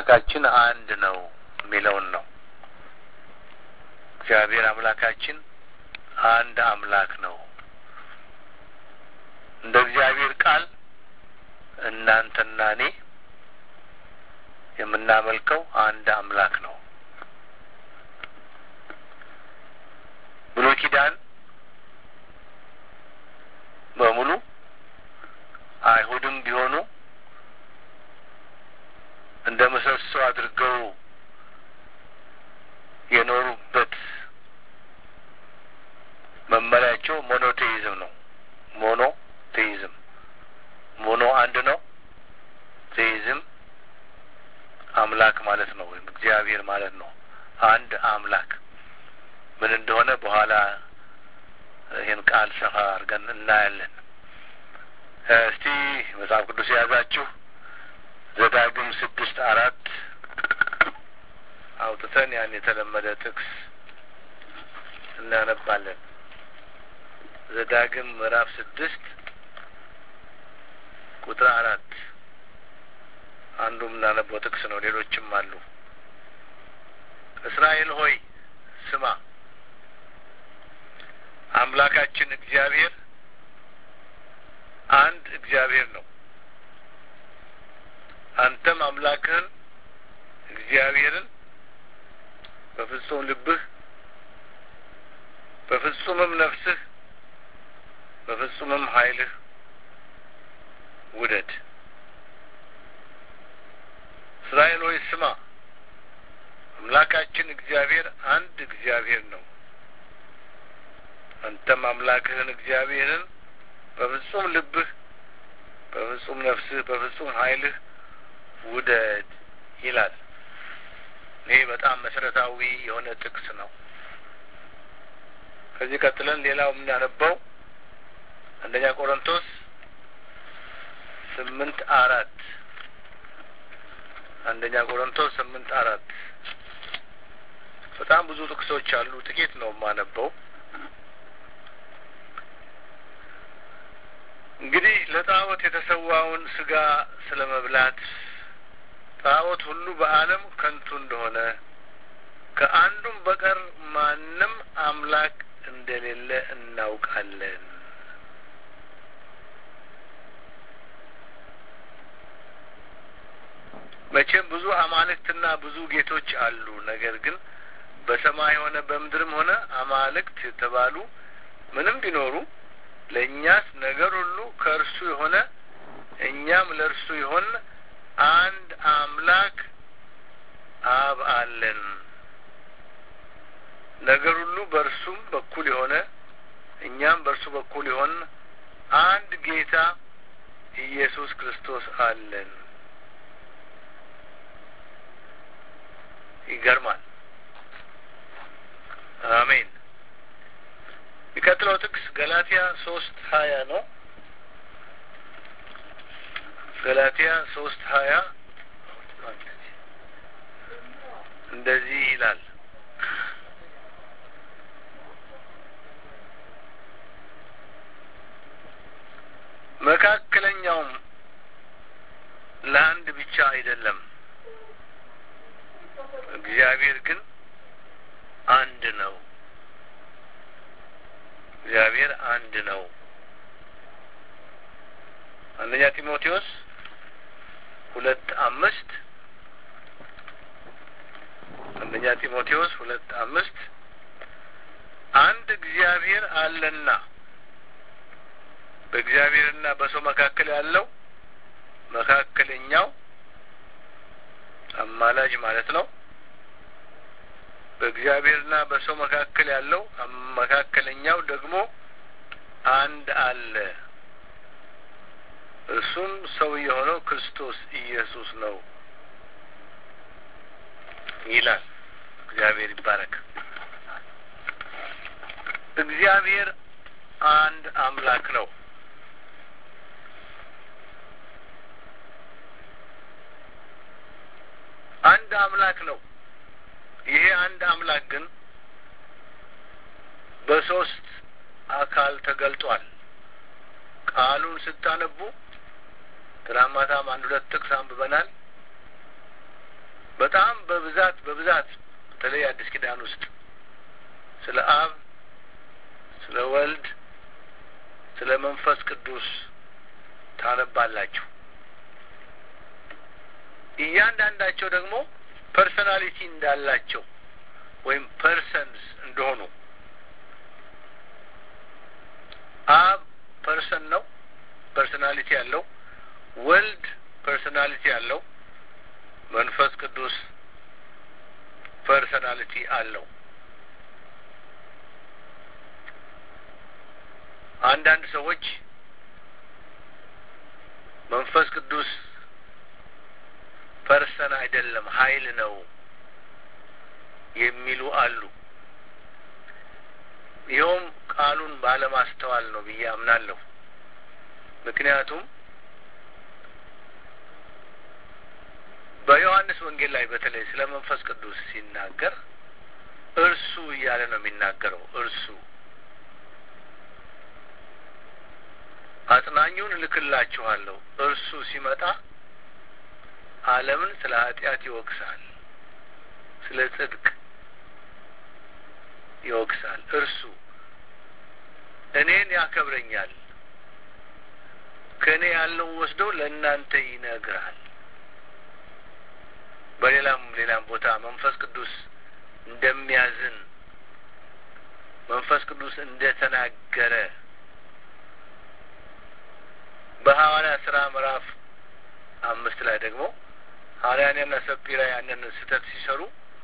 አምላካችን አንድ ነው የሚለውን ነው። እግዚአብሔር አምላካችን አንድ አምላክ ነው። እንደ እግዚአብሔር ቃል እናንተና እኔ የምናመልከው አንድ አምላክ ነው። ብሉይ ኪዳን በሙሉ አይሁድም ቢሆኑ እንደ ምሰሶ አድርገው የኖሩበት መመሪያቸው ሞኖቴይዝም ነው። ሞኖ ቴይዝም ሞኖ አንድ ነው። ቴይዝም አምላክ ማለት ነው፣ ወይም እግዚአብሔር ማለት ነው። አንድ አምላክ ምን እንደሆነ በኋላ ይህን ቃል ሰፋ አድርገን እናያለን። እስቲ መጽሐፍ ቅዱስ የያዛችሁ ዘዳግም ስድስት አራት አውጥተን ያን የተለመደ ጥቅስ እናነባለን። ዘዳግም ምዕራፍ ስድስት ቁጥር አራት አንዱ የምናነበው ጥቅስ ነው። ሌሎችም አሉ። እስራኤል ሆይ ስማ፣ አምላካችን እግዚአብሔር አንድ እግዚአብሔር ነው። አንተም አምላክህን እግዚአብሔርን በፍጹም ልብህ፣ በፍጹምም ነፍስህ፣ በፍጹምም ኃይልህ ውደድ። እስራኤል ሆይ ስማ፣ አምላካችን እግዚአብሔር አንድ እግዚአብሔር ነው። አንተም አምላክህን እግዚአብሔርን በፍጹም ልብህ፣ በፍጹም ነፍስህ፣ በፍጹም ኃይልህ ውደድ ይላል። ይህ በጣም መሰረታዊ የሆነ ጥቅስ ነው። ከዚህ ቀጥለን ሌላው የምናነበው አንደኛ ቆሮንቶስ ስምንት አራት አንደኛ ቆሮንቶስ ስምንት አራት በጣም ብዙ ጥቅሶች አሉ። ጥቂት ነው የማነበው። እንግዲህ ለጣዖት የተሰዋውን ስጋ ስለ መብላት ጣዖት ሁሉ በዓለም ከንቱ እንደሆነ ከአንዱም በቀር ማንም አምላክ እንደሌለ እናውቃለን። መቼም ብዙ አማልክትና ብዙ ጌቶች አሉ። ነገር ግን በሰማይ ሆነ በምድርም ሆነ አማልክት የተባሉ ምንም ቢኖሩ ለእኛስ ነገር ሁሉ ከእርሱ የሆነ እኛም ለእርሱ የሆን አንድ አምላክ አብ አለን። ነገር ሁሉ በእርሱም በኩል የሆነ እኛም በእርሱ በኩል የሆን አንድ ጌታ ኢየሱስ ክርስቶስ አለን። ይገርማል። አሜን። የሚቀጥለው ጥቅስ ገላትያ ሶስት ሀያ ነው። ገላትያ ሶስት ሀያ እንደዚህ ይላል መካከለኛውም ለአንድ ብቻ አይደለም፣ እግዚአብሔር ግን አንድ ነው። እግዚአብሔር አንድ ነው። አንደኛ ጢሞቴዎስ ሁለት አምስት አንደኛ ጢሞቴዎስ ሁለት አምስት አንድ እግዚአብሔር አለና በእግዚአብሔርና በሰው መካከል ያለው መካከለኛው አማላጅ ማለት ነው። በእግዚአብሔርና በሰው መካከል ያለው መካከለኛው ደግሞ አንድ አለ። እርሱም ሰው የሆነው ክርስቶስ ኢየሱስ ነው ይላል። እግዚአብሔር ይባረክ። እግዚአብሔር አንድ አምላክ ነው። አንድ አምላክ ነው። ይሄ አንድ አምላክ ግን በሶስት አካል ተገልጧል። ቃሉን ስታነቡ ትናንት ማታም አንድ ሁለት ጥቅስ አንብበናል። በጣም በብዛት በብዛት በተለይ አዲስ ኪዳን ውስጥ ስለ አብ፣ ስለ ወልድ፣ ስለ መንፈስ ቅዱስ ታነባላችሁ። እያንዳንዳቸው ደግሞ ፐርሰናሊቲ እንዳላቸው ወይም ፐርሰንስ እንደሆኑ አብ ፐርሰን ነው፣ ፐርሰናሊቲ ያለው ወልድ ፐርሰናሊቲ ያለው መንፈስ ቅዱስ ፐርሰናሊቲ አለው። አንዳንድ ሰዎች መንፈስ ቅዱስ ፐርሰን አይደለም ኃይል ነው የሚሉ አሉ። ይኸውም ቃሉን ባለማስተዋል ነው ብዬ አምናለሁ። ምክንያቱም በዮሐንስ ወንጌል ላይ በተለይ ስለ መንፈስ ቅዱስ ሲናገር እርሱ እያለ ነው የሚናገረው። እርሱ አጽናኙን እልክላችኋለሁ፣ እርሱ ሲመጣ ዓለምን ስለ ኃጢአት ይወቅሳል፣ ስለ ጽድቅ ይወቅሳል። እርሱ እኔን ያከብረኛል፣ ከእኔ ያለውን ወስዶ ለእናንተ ይነግራል። በሌላም ሌላም ቦታ መንፈስ ቅዱስ እንደሚያዝን መንፈስ ቅዱስ እንደተናገረ በሐዋርያ ስራ ምዕራፍ አምስት ላይ ደግሞ ሐናንያና ሰጲራ ያንን ስህተት ሲሰሩ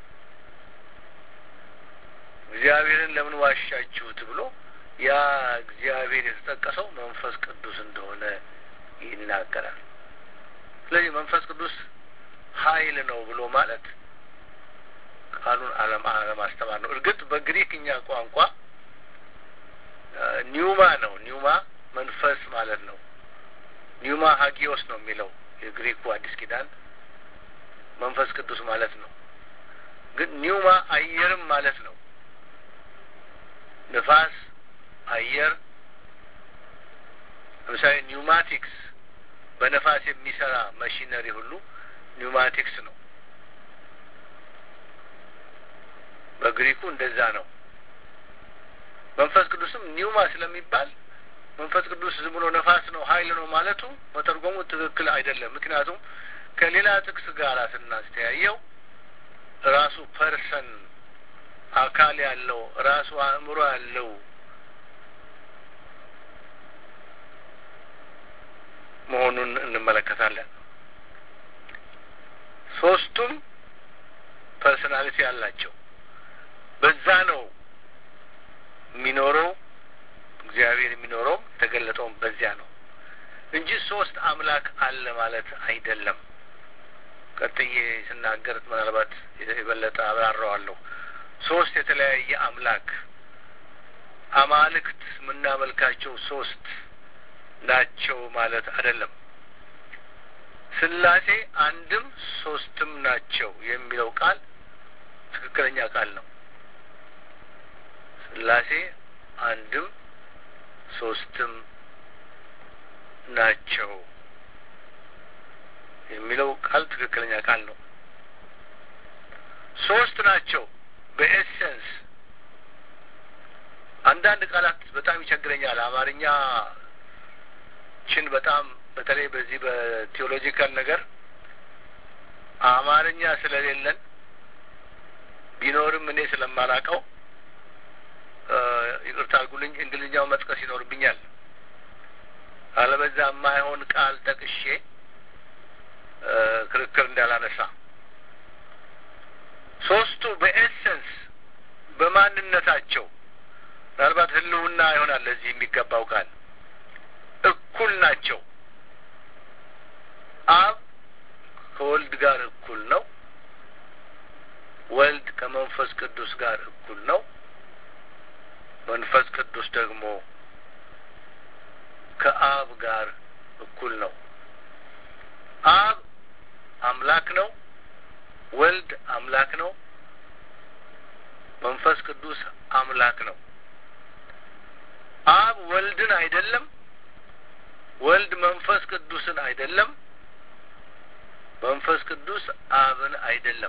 እግዚአብሔርን ለምን ዋሻችሁት ብሎ ያ እግዚአብሔር የተጠቀሰው መንፈስ ቅዱስ እንደሆነ ይናገራል። ስለዚህ መንፈስ ቅዱስ ኃይል ነው ብሎ ማለት ቃሉን አለማስተማር ነው። እርግጥ በግሪክኛ ቋንቋ ኒውማ ነው። ኒውማ መንፈስ ማለት ነው። ኒውማ ሀጊዮስ ነው የሚለው የግሪኩ አዲስ ኪዳን መንፈስ ቅዱስ ማለት ነው። ግን ኒውማ አየርም ማለት ነው። ንፋስ፣ አየር ለምሳሌ ኒውማቲክስ በነፋስ የሚሰራ ማሽነሪ ሁሉ ኒውማቲክስ ነው። በግሪኩ እንደዛ ነው። መንፈስ ቅዱስም ኒውማ ስለሚባል መንፈስ ቅዱስ ዝም ብሎ ነፋስ ነው ኃይል ነው ማለቱ መተርጎሙ ትክክል አይደለም። ምክንያቱም ከሌላ ጥቅስ ጋር ስናስተያየው ራሱ ፐርሰን አካል ያለው ራሱ አእምሮ ያለው መሆኑን እንመለከታለን። ሶስቱም ፐርሰናሊቲ አላቸው። በዛ ነው የሚኖረው እግዚአብሔር የሚኖረው የተገለጠውም በዚያ ነው እንጂ ሶስት አምላክ አለ ማለት አይደለም። ቀጥዬ ስናገር ምናልባት የበለጠ አብራራዋለሁ። ሶስት የተለያየ አምላክ አማልክት የምናመልካቸው ሶስት ናቸው ማለት አይደለም። ስላሴ አንድም ሶስትም ናቸው የሚለው ቃል ትክክለኛ ቃል ነው። ስላሴ አንድም ሶስትም ናቸው የሚለው ቃል ትክክለኛ ቃል ነው። ሶስት ናቸው በኤሰንስ አንዳንድ ቃላት በጣም ይቸግረኛል። አማርኛ ችን በጣም በተለይ በዚህ በቴዎሎጂካል ነገር አማርኛ ስለሌለን ቢኖርም እኔ ስለማላቀው ይቅርታ አድርጉልኝ፣ እንግሊዝኛው መጥቀስ ይኖርብኛል። አለበዛ የማይሆን ቃል ጠቅሼ ክርክር እንዳላነሳ ሶስቱ በኤሰንስ በማንነታቸው ምናልባት ሕልውና ይሆናል ለዚህ የሚገባው ቃል እኩል ናቸው። አብ ከወልድ ጋር እኩል ነው። ወልድ ከመንፈስ ቅዱስ ጋር እኩል ነው። መንፈስ ቅዱስ ደግሞ ከአብ ጋር እኩል ነው። አብ አምላክ ነው። ወልድ አምላክ ነው። መንፈስ ቅዱስ አምላክ ነው። አብ ወልድን አይደለም፣ ወልድ መንፈስ ቅዱስን አይደለም፣ መንፈስ ቅዱስ አብን አይደለም።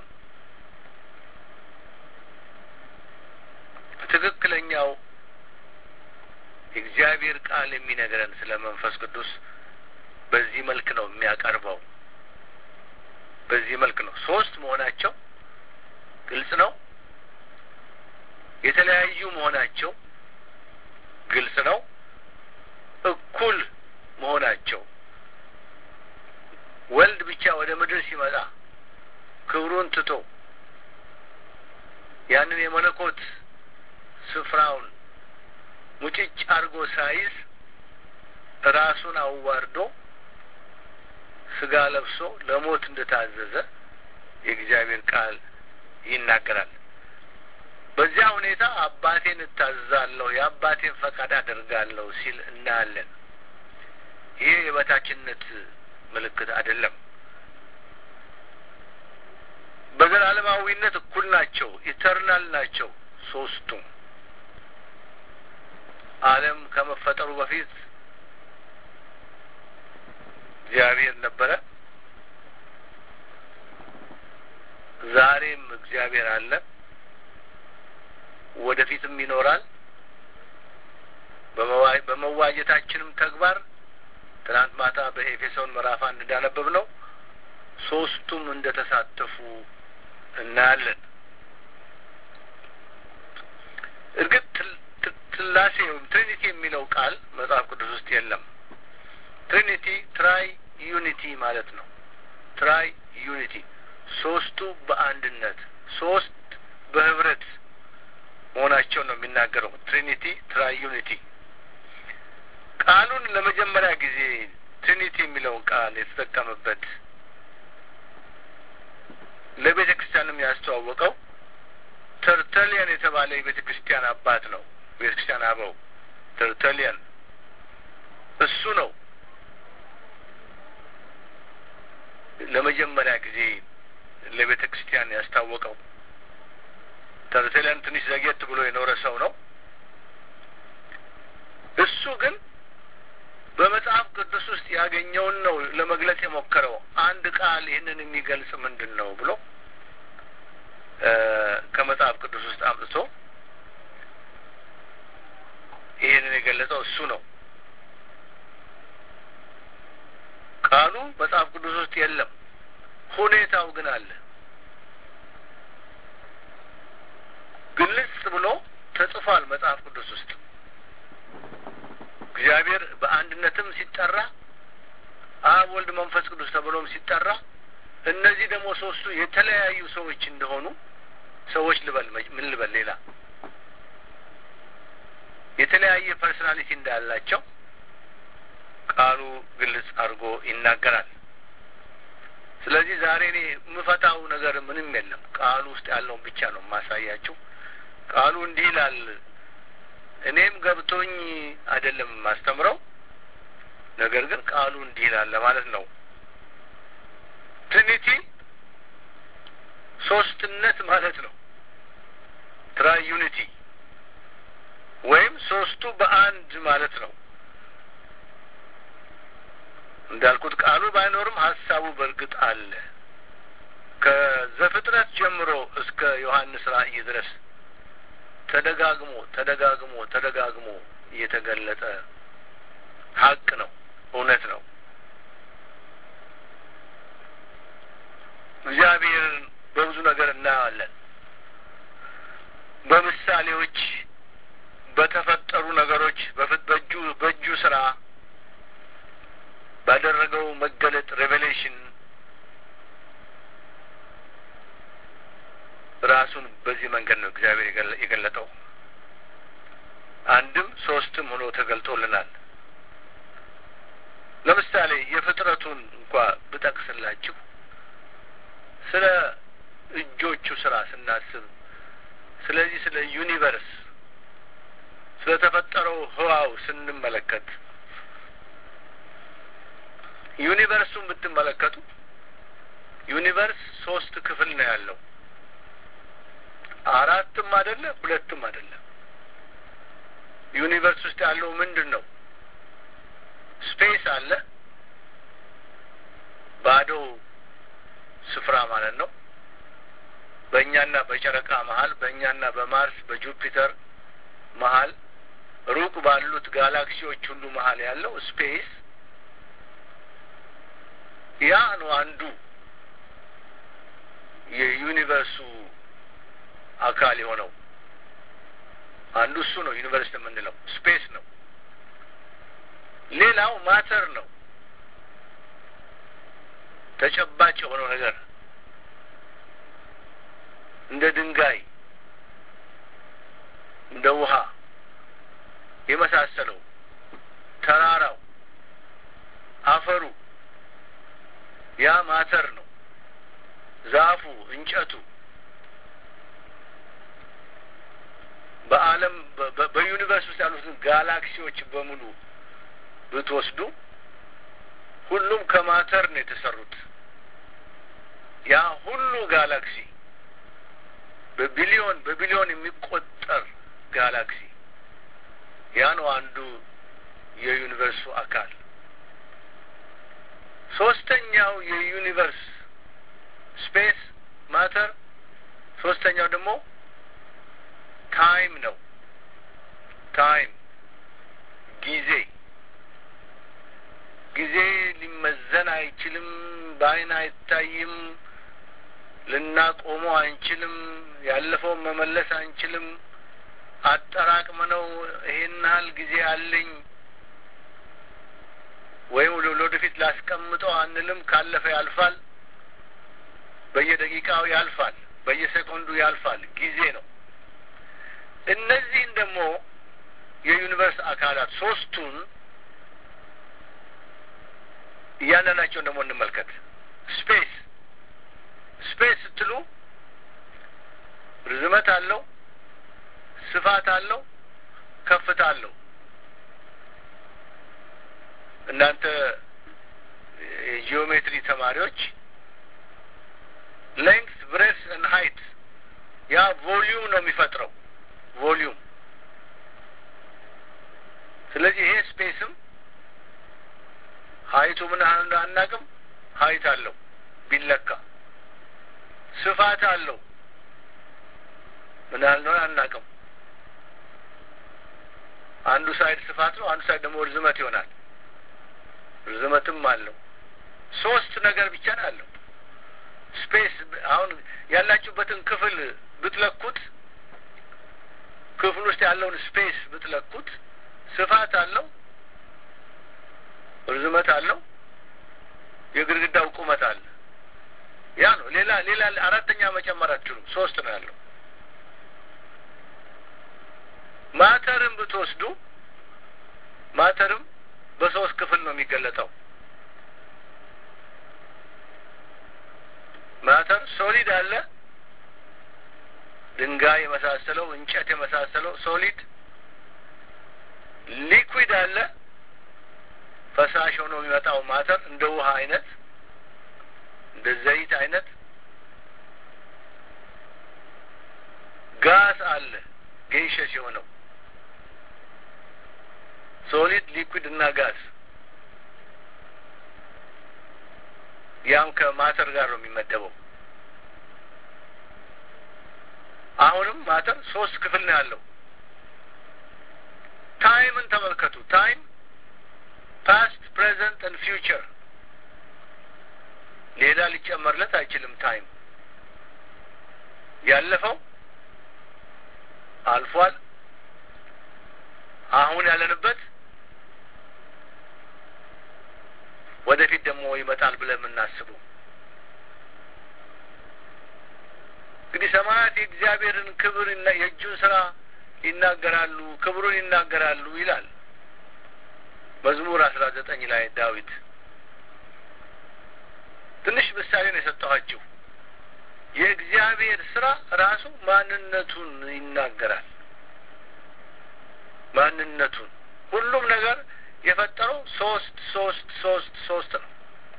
ትክክለኛው የእግዚአብሔር ቃል የሚነግረን ስለ መንፈስ ቅዱስ በዚህ መልክ ነው የሚያቀርበው። በዚህ መልክ ነው። ሶስት መሆናቸው ግልጽ ነው። የተለያዩ መሆናቸው ግልጽ ነው። እኩል መሆናቸው ወልድ ብቻ ወደ ምድር ሲመጣ ክብሩን ትቶ ያንን የመለኮት ስፍራውን ሙጭጭ አድርጎ ሳይዝ ራሱን አዋርዶ ስጋ ለብሶ ለሞት እንደታዘዘ የእግዚአብሔር ቃል ይናገራል። በዚያ ሁኔታ አባቴን እታዘዛለሁ፣ የአባቴን ፈቃድ አደርጋለሁ ሲል እናያለን። ይሄ የበታችነት ምልክት አይደለም። በዘላለማዊነት እኩል ናቸው፣ ኢተርናል ናቸው ሶስቱም። ዓለም ከመፈጠሩ በፊት እግዚአብሔር ነበረ። ዛሬም እግዚአብሔር አለ፣ ወደፊትም ይኖራል። በመዋጀታችንም ተግባር ትናንት ማታ በኤፌሶን ምዕራፍ አንድ እንዳነበብ ነው ሶስቱም እንደ ተሳተፉ እናያለን። እርግጥ ስላሴ ወይም ትሪኒቲ የሚለው ቃል መጽሐፍ ቅዱስ ውስጥ የለም። ትሪኒቲ ትራይ ዩኒቲ ማለት ነው። ትራይ ዩኒቲ ሶስቱ በአንድነት ሶስት በህብረት መሆናቸው ነው የሚናገረው። ትሪኒቲ ትራይ ዩኒቲ ቃሉን ለመጀመሪያ ጊዜ ትሪኒቲ የሚለውን ቃል የተጠቀመበት ለቤተ ክርስቲያንም ያስተዋወቀው ተርተሊያን የተባለ የቤተ ክርስቲያን አባት ነው። ቤተ ክርስቲያን አበው ተርተሊያን እሱ ነው ለመጀመሪያ ጊዜ ለቤተ ክርስቲያን ያስታወቀው። ተርተሊያን ትንሽ ዘግየት ብሎ የኖረ ሰው ነው። እሱ ግን በመጽሐፍ ቅዱስ ውስጥ ያገኘውን ነው ለመግለጽ የሞከረው። አንድ ቃል ይህንን የሚገልጽ ምንድን ነው ብሎ ከመጽሐፍ ቅዱስ ውስጥ አምጥቶ ይህንን የገለጸው እሱ ነው። ቃሉ መጽሐፍ ቅዱስ ውስጥ የለም፣ ሁኔታው ግን አለ። ግልጽ ብሎ ተጽፏል መጽሐፍ ቅዱስ ውስጥ እግዚአብሔር በአንድነትም ሲጠራ አብ፣ ወልድ፣ መንፈስ ቅዱስ ተብሎም ሲጠራ እነዚህ ደግሞ ሶስቱ የተለያዩ ሰዎች እንደሆኑ ሰዎች ልበል ምን ልበል ሌላ የተለያየ ፐርሶናሊቲ እንዳላቸው ቃሉ ግልጽ አድርጎ ይናገራል። ስለዚህ ዛሬ እኔ የምፈታው ነገር ምንም የለም። ቃሉ ውስጥ ያለውን ብቻ ነው የማሳያችሁ። ቃሉ እንዲህ ይላል። እኔም ገብቶኝ አይደለም የማስተምረው፣ ነገር ግን ቃሉ እንዲህ ይላል ለማለት ነው። ትሪኒቲ ሶስትነት ማለት ነው። ትራይ ዩኒቲ ወይም ሶስቱ በአንድ ማለት ነው። እንዳልኩት ቃሉ ባይኖርም ሀሳቡ በእርግጥ አለ። ከዘፍጥረት ጀምሮ እስከ ዮሐንስ ራእይ ድረስ ተደጋግሞ ተደጋግሞ ተደጋግሞ እየተገለጠ ሀቅ ነው፣ እውነት ነው። እግዚአብሔርን በብዙ ነገር እናየዋለን። በምሳሌዎች በተፈጠሩ ነገሮች በእጁ በእጁ ስራ ባደረገው መገለጥ ሬቬሌሽን ራሱን በዚህ መንገድ ነው እግዚአብሔር የገለጠው። አንድም ሶስትም ሆኖ ተገልጦልናል። ለምሳሌ የፍጥረቱን እንኳ ብጠቅስላችሁ ስለ እጆቹ ስራ ስናስብ ስለዚህ ስለ ዩኒቨርስ ስለ ተፈጠረው ህዋው ስንመለከት ዩኒቨርሱን ብትመለከቱ ዩኒቨርስ ሶስት ክፍል ነው ያለው። አራትም አይደለ ሁለትም አይደለም። ዩኒቨርስ ውስጥ ያለው ምንድን ነው? ስፔስ አለ፣ ባዶ ስፍራ ማለት ነው። በእኛና በጨረቃ መሀል፣ በእኛና በማርስ በጁፒተር መሀል፣ ሩቅ ባሉት ጋላክሲዎች ሁሉ መሀል ያለው ስፔስ ያ ነው አንዱ የዩኒቨርሱ አካል የሆነው አንዱ እሱ ነው። ዩኒቨርስ የምንለው ስፔስ ነው። ሌላው ማተር ነው። ተጨባጭ የሆነው ነገር እንደ ድንጋይ፣ እንደ ውሃ የመሳሰለው ተራራው፣ አፈሩ ያ ማተር ነው። ዛፉ፣ እንጨቱ በዓለም በዩኒቨርስ ውስጥ ያሉትን ጋላክሲዎች በሙሉ ብትወስዱ ሁሉም ከማተር ነው የተሰሩት። ያ ሁሉ ጋላክሲ በቢሊዮን በቢሊዮን የሚቆጠር ጋላክሲ ያ ነው አንዱ የዩኒቨርሱ አካል። ሶስተኛው የዩኒቨርስ ስፔስ ማተር፣ ሶስተኛው ደግሞ ታይም ነው። ታይም ጊዜ ጊዜ ሊመዘን አይችልም። በአይን አይታይም። ልናቆመው አንችልም። ያለፈውን መመለስ አንችልም። አጠራቅመ ነው ይሄን ያህል ጊዜ አለኝ ወይም ለወደፊት ላስቀምጠው አንልም። ካለፈ ያልፋል። በየደቂቃው ያልፋል። በየሴኮንዱ ያልፋል። ጊዜ ነው። እነዚህን ደግሞ የዩኒቨርስ አካላት ሶስቱን እያንዳንዳቸውን ደግሞ እንመልከት። ስፔስ ስፔስ ስትሉ ርዝመት አለው፣ ስፋት አለው፣ ከፍታ አለው። እናንተ የጂኦሜትሪ ተማሪዎች ሌንግስ ብሬስ እና ሀይት ያ ቮሊዩም ነው የሚፈጥረው ቮሊዩም። ስለዚህ ይሄ ስፔስም ሀይቱ ምን ያህል አናቅም። ሀይት አለው ቢለካ፣ ስፋት አለው ምን ያህል ነው አናቅም። አንዱ ሳይድ ስፋት ነው፣ አንዱ ሳይድ ደግሞ ርዝመት ይሆናል። ርዝመትም አለው። ሶስት ነገር ብቻ ነው አለው ስፔስ። አሁን ያላችሁበትን ክፍል ብትለኩት ክፍል ውስጥ ያለውን ስፔስ ብትለኩት ስፋት አለው፣ ርዝመት አለው፣ የግድግዳው ቁመት አለ። ያ ነው። ሌላ ሌላ አራተኛ መጨመር አትችሉም። ሶስት ነው ያለው። ማተርን ብትወስዱ ማተርም በሶስት ክፍል ነው የሚገለጠው። ማተር ሶሊድ አለ፣ ድንጋይ የመሳሰለው እንጨት የመሳሰለው ሶሊድ። ሊኩዊድ አለ፣ ፈሳሽ ሆኖ የሚመጣው ማተር እንደ ውሃ አይነት እንደ ዘይት አይነት። ጋስ አለ፣ ጌሸስ የሆነው ሶሊድ ሊኩዊድ እና ጋዝ ያም ከማተር ጋር ነው የሚመደበው። አሁንም ማተር ሶስት ክፍል ነው ያለው። ታይምን ተመልከቱ። ታይም ፓስት ፕሬዘንት ን ፊውቸር ሌላ ሊጨመርለት አይችልም። ታይም ያለፈው አልፏል። አሁን ያለንበት ወደፊት ደግሞ ይመጣል ብለን የምናስበው እንግዲህ ሰማያት የእግዚአብሔርን ክብር የእጁን ስራ ይናገራሉ፣ ክብሩን ይናገራሉ ይላል መዝሙር አስራ ዘጠኝ ላይ ዳዊት። ትንሽ ምሳሌ ነው የሰጠኋችሁ። የእግዚአብሔር ስራ ራሱ ማንነቱን ይናገራል። ማንነቱን ሁሉም ነገር የፈጠረው ሶስት ሶስት ሶስት ሶስት ነው።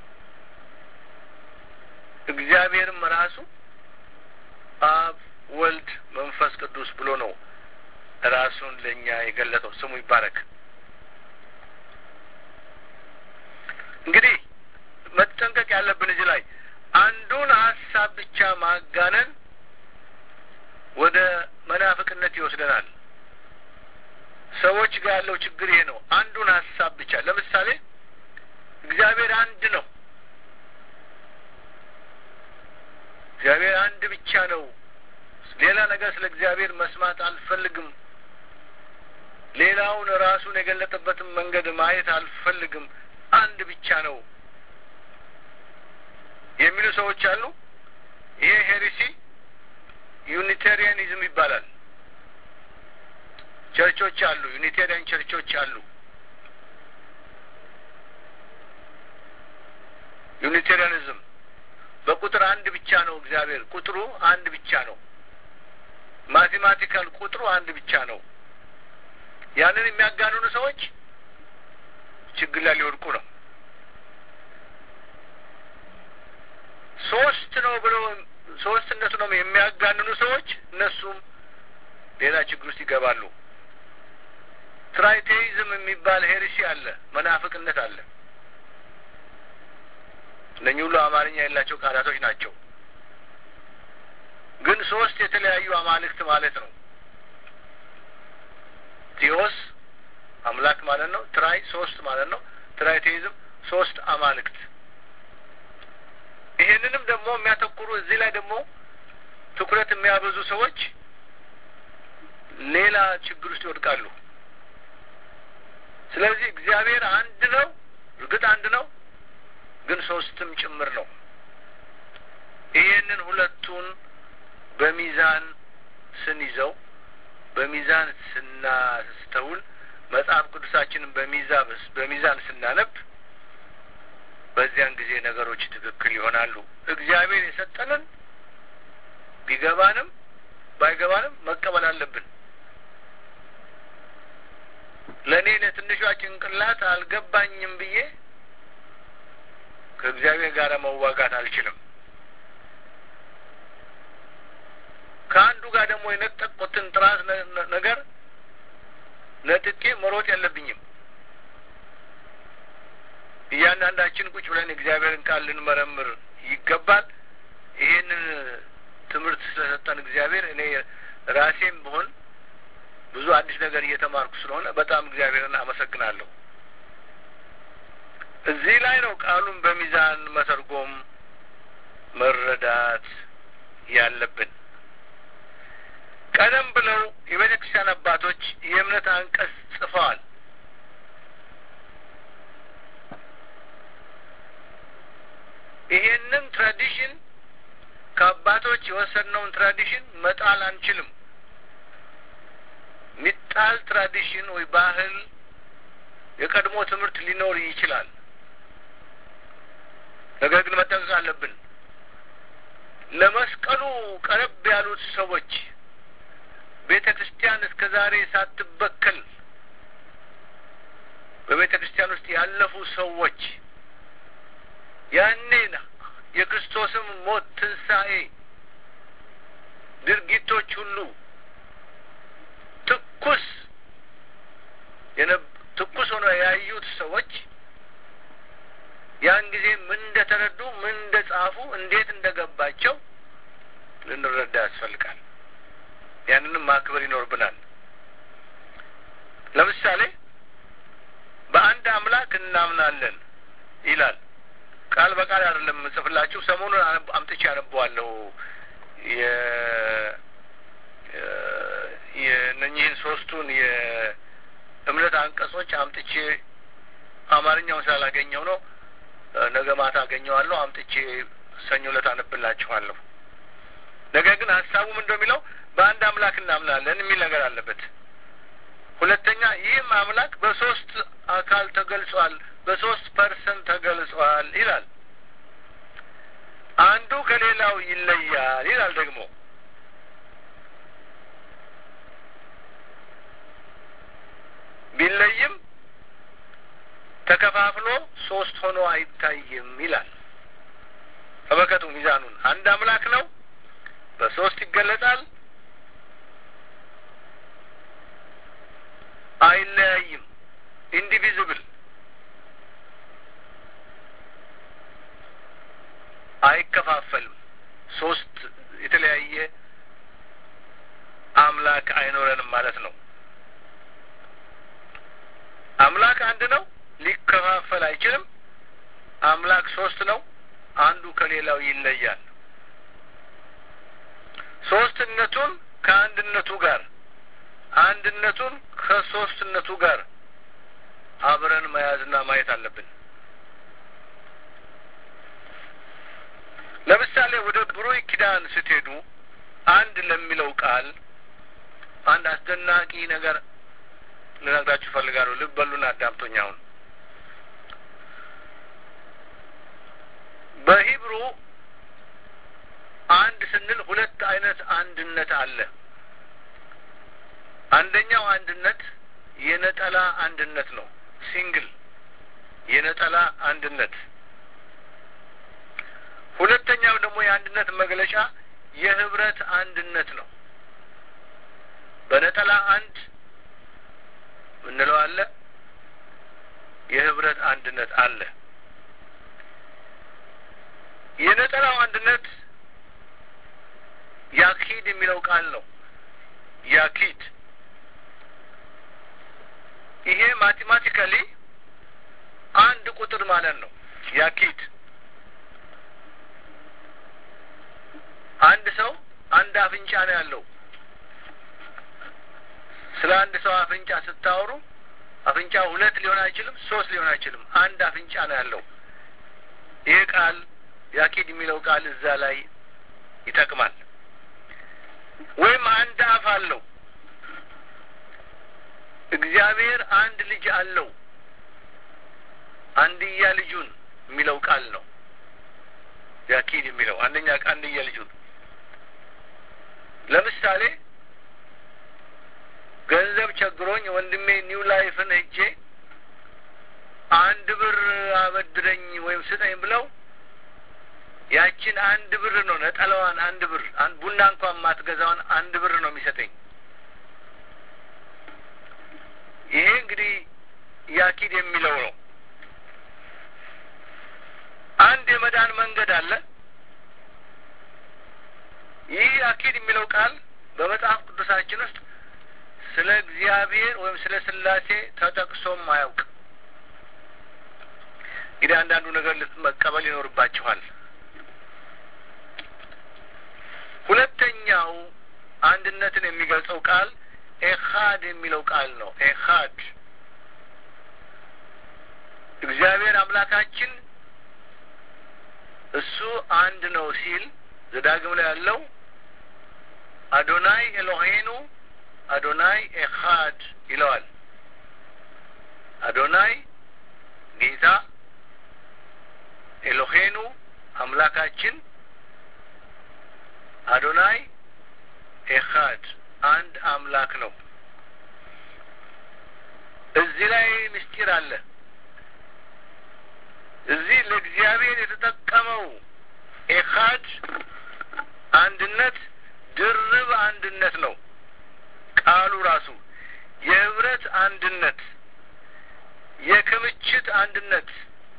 እግዚአብሔርም ራሱ አብ፣ ወልድ፣ መንፈስ ቅዱስ ብሎ ነው ራሱን ለእኛ የገለጠው። ስሙ ይባረክ። እንግዲህ መጠንቀቅ ያለብን እዚህ ላይ አንዱን ሀሳብ ብቻ ማጋነን ወደ መናፍቅነት ይወስደናል። ሰዎች ጋር ያለው ችግር ይሄ ነው። አንዱን ሀሳብ ብቻ ለምሳሌ እግዚአብሔር አንድ ነው። እግዚአብሔር አንድ ብቻ ነው። ሌላ ነገር ስለ እግዚአብሔር መስማት አልፈልግም። ሌላውን ራሱን የገለጠበትን መንገድ ማየት አልፈልግም። አንድ ብቻ ነው የሚሉ ሰዎች አሉ። ይሄ ሄሪሲ ዩኒቴሪያኒዝም ይባላል። ቸርቾች አሉ፣ ዩኒቴሪያን ቸርቾች አሉ። ዩኒቴሪያኒዝም በቁጥር አንድ ብቻ ነው እግዚአብሔር፣ ቁጥሩ አንድ ብቻ ነው። ማቴማቲካል ቁጥሩ አንድ ብቻ ነው። ያንን የሚያጋንኑ ሰዎች ችግር ላይ ሊወድቁ ነው። ሶስት ነው ብለው ሶስትነቱ ነው የሚያጋንኑ ሰዎች እነሱም ሌላ ችግር ውስጥ ይገባሉ። ትራይቴይዝም የሚባል ሄሪሲ አለ፣ መናፍቅነት አለ። እነኚህ ሁሉ አማርኛ የሌላቸው ቃላቶች ናቸው። ግን ሶስት የተለያዩ አማልክት ማለት ነው። ቴዎስ አምላክ ማለት ነው። ትራይ ሶስት ማለት ነው። ትራይቴይዝም ሶስት አማልክት። ይሄንንም ደግሞ የሚያተኩሩ እዚህ ላይ ደግሞ ትኩረት የሚያበዙ ሰዎች ሌላ ችግር ውስጥ ይወድቃሉ። ስለዚህ እግዚአብሔር አንድ ነው፣ እርግጥ አንድ ነው፣ ግን ሶስትም ጭምር ነው። ይሄንን ሁለቱን በሚዛን ስንይዘው በሚዛን ስናስተውል መጽሐፍ ቅዱሳችንን በሚዛን በሚዛን ስናነብ በዚያን ጊዜ ነገሮች ትክክል ይሆናሉ። እግዚአብሔር የሰጠንን ቢገባንም ባይገባንም መቀበል አለብን። ለእኔ ለትንሿ ጭንቅላት አልገባኝም ብዬ ከእግዚአብሔር ጋር መዋጋት አልችልም። ከአንዱ ጋር ደግሞ የነጠቁትን ጥራት ነገር ነጥቄ መሮጥ የለብኝም። እያንዳንዳችን ቁጭ ብለን እግዚአብሔርን ቃል ልንመረምር ይገባል። ይሄንን ትምህርት ስለሰጠን እግዚአብሔር እኔ ራሴም ብሆን ብዙ አዲስ ነገር እየተማርኩ ስለሆነ በጣም እግዚአብሔርን አመሰግናለሁ። እዚህ ላይ ነው ቃሉን በሚዛን መተርጎም መረዳት ያለብን። ቀደም ብለው የቤተ ክርስቲያን አባቶች የእምነት አንቀጽ ጽፈዋል። ይሄንን ትራዲሽን ከአባቶች የወሰድነውን ትራዲሽን መጣል አንችልም። ሚጣል ትራዲሽን ወይ ባህል የቀድሞ ትምህርት ሊኖር ይችላል። ነገር ግን መጠንቀቅ አለብን። ለመስቀሉ ቀረብ ያሉት ሰዎች ቤተ ክርስቲያን እስከ ዛሬ ሳትበከል በቤተ ክርስቲያን ውስጥ ያለፉ ሰዎች ያኔ የክርስቶስም ሞት፣ ትንሣኤ ድርጊቶች ሁሉ ትኩስ ትኩስ ሆነው ያዩት ሰዎች ያን ጊዜ ምን እንደተረዱ ምን እንደጻፉ እንዴት እንደገባቸው ልንረዳ ያስፈልጋል። ያንንም ማክበር ይኖርብናል። ለምሳሌ በአንድ አምላክ እናምናለን ይላል። ቃል በቃል አይደለም ጽፍላችሁ ሰሞኑን አምጥቼ አነበዋለሁ የእነኚህን ሶስቱን የእምነት አንቀጾች አምጥቼ አማርኛውን ስላላገኘው ነው። ነገ ማታ አገኘዋለሁ። አምጥቼ ሰኞ ዕለት አነብላችኋለሁ። ነገር ግን ሀሳቡም እንደሚለው በአንድ አምላክ እናምናለን የሚል ነገር አለበት። ሁለተኛ ይህም አምላክ በሶስት አካል ተገልጿል፣ በሶስት ፐርሰንት ተገልጿል ይላል። አንዱ ከሌላው ይለያል ይላል ደግሞ ቢለይም ተከፋፍሎ ሶስት ሆኖ አይታይም ይላል። ተመልከቱ ሚዛኑን። አንድ አምላክ ነው፣ በሶስት ይገለጻል፣ አይለያይም፣ ኢንዲቪዚብል አይከፋ አምላክ አይኖረንም ማለት ነው። አምላክ አንድ ነው፣ ሊከፋፈል አይችልም። አምላክ ሶስት ነው፣ አንዱ ከሌላው ይለያል። ሶስትነቱን ከአንድነቱ ጋር አንድነቱን ከሶስትነቱ ጋር አብረን መያዝና ማየት አለብን። ለምሳሌ ወደ ብሉይ ኪዳን ስትሄዱ አንድ ለሚለው ቃል አንድ አስደናቂ ነገር ልነግራችሁ እፈልጋለሁ። ልብ በሉና አዳምጦኝ። አሁን በሂብሩ አንድ ስንል ሁለት አይነት አንድነት አለ። አንደኛው አንድነት የነጠላ አንድነት ነው፣ ሲንግል የነጠላ አንድነት። ሁለተኛው ደግሞ የአንድነት መግለጫ የህብረት አንድነት ነው። በነጠላ አንድ ምንለው አለ፣ የህብረት አንድነት አለ። የነጠላው አንድነት ያኪድ የሚለው ቃል ነው። ያኪድ ይሄ ማቴማቲካሊ አንድ ቁጥር ማለት ነው። ያኪድ አንድ ሰው አንድ አፍንጫ ነው ያለው። ስለ አንድ ሰው አፍንጫ ስታወሩ አፍንጫ ሁለት ሊሆን አይችልም፣ ሶስት ሊሆን አይችልም። አንድ አፍንጫ ነው ያለው። ይህ ቃል ያኪድ የሚለው ቃል እዛ ላይ ይጠቅማል። ወይም አንድ አፍ አለው። እግዚአብሔር አንድ ልጅ አለው። አንድያ ልጁን የሚለው ቃል ነው ያኪድ የሚለው አንደኛ አንድያ ልጁን ለምሳሌ ገንዘብ ቸግሮኝ ወንድሜ ኒው ላይፍን ሄጄ አንድ ብር አበድረኝ ወይም ስጠኝ ብለው ያችን አንድ ብር ነው ነጠላዋን አንድ ብር ቡና እንኳን ማትገዛዋን አንድ ብር ነው የሚሰጠኝ። ይሄ እንግዲህ ያኪድ የሚለው ነው። አንድ የመዳን መንገድ አለ። ይህ ያኪድ የሚለው ቃል በመጽሐፍ ቅዱሳችን ውስጥ ስለ እግዚአብሔር ወይም ስለ ስላሴ ተጠቅሶም አያውቅ። እንግዲህ አንዳንዱ ነገር መቀበል ይኖርባችኋል። ሁለተኛው አንድነትን የሚገልጸው ቃል ኤኻድ የሚለው ቃል ነው። ኤኻድ እግዚአብሔር አምላካችን እሱ አንድ ነው ሲል ዘዳግም ላይ ያለው አዶናይ ኤሎሄኑ አዶናይ ኤኻድ ይለዋል። አዶናይ ጌታ፣ ኤሎሄኑ አምላካችን፣ አዶናይ ኤኻድ አንድ አምላክ ነው። እዚህ ላይ ምስጢር አለ። እዚህ ለእግዚአብሔር የተጠቀመው ኤኻድ አንድነት ድርብ አንድነት ነው። ቃሉ ራሱ የህብረት አንድነት፣ የክምችት አንድነት።